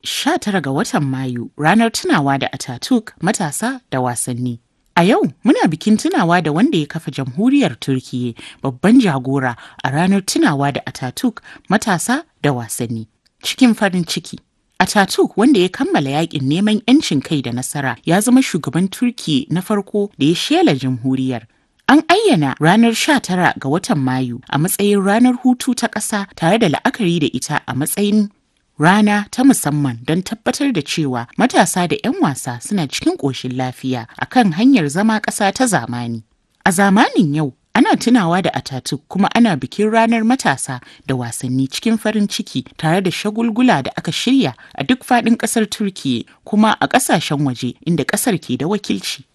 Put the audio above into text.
19 ga watan Mayu ranar tunawa da Ataturk matasa da wasanni. A yau muna bikin tunawa da wanda ya kafa jamhuriyar Turkiyya babban jagora a ranar tunawa da Ataturk matasa da wasanni. Cikin farin ciki. Ataturk wanda ya kammala yakin neman 'yancin kai da nasara ya zama shugaban Turkiyya na farko da ya shela jamhuriyar. An ayyana ranar 19 ga watan Mayu a matsayin ranar hutu ta ƙasa tare da la'akari da ita a matsayin rana ta musamman don tabbatar da cewa matasa da 'yan wasa suna cikin ƙoshin lafiya a kan hanyar zama ƙasa ta zamani. A zamanin yau, ana tunawa da Ataturk kuma ana bikin ranar matasa da wasanni cikin farin ciki tare da shagulgula da aka shirya a duk faɗin ƙasar Turkiyya kuma a ƙasashen waje inda ƙasar ke da wakilci.